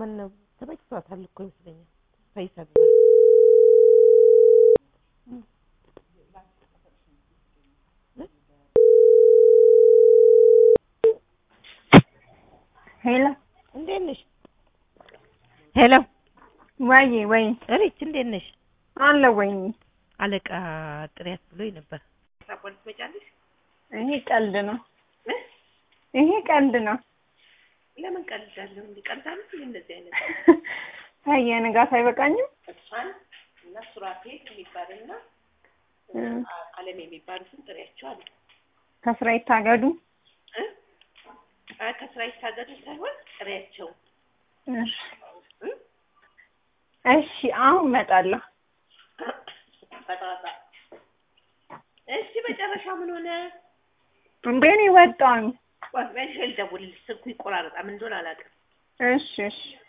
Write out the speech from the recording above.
ማነው ተመችቷታል እኮ ይመስለኛል ፈይሳ ሄሎ እንዴት ነሽ? ሄሎ ወይ ወይ እሪች እንዴት ነሽ? አለ ወይ አለቃ ጥሪያት ብሎኝ ነበር። ፖሊስ ትመጫለሽ? ይሄ ቀልድ ነው። ይሄ ቀልድ ነው። ለምን ቀልዳለሁ? እንዲ ቀልዳለሁ እንዴ እንደዚህ አይነት ታየ ንጋት አይበቃኝም። እሷን እና ሱራፌል የሚባልና አለም የሚባሉትን ጥሪያቸው አለ ከስራ ይታገዱ። እ? አይ ከስራ ይታገዱ ሳይሆን ጥሪያቸው እሺ እ? እሺ፣ አሁን እመጣለሁ። በጠዋታ እሺ። መጨረሻ ምን ሆነ? እንዴ እኔ ወጣሁኝ። ቆይ መልሼ ልደውልልሽ። ስልኩ ይቆራረጣል። ምን እንደሆነ አላውቅም። እሺ እሺ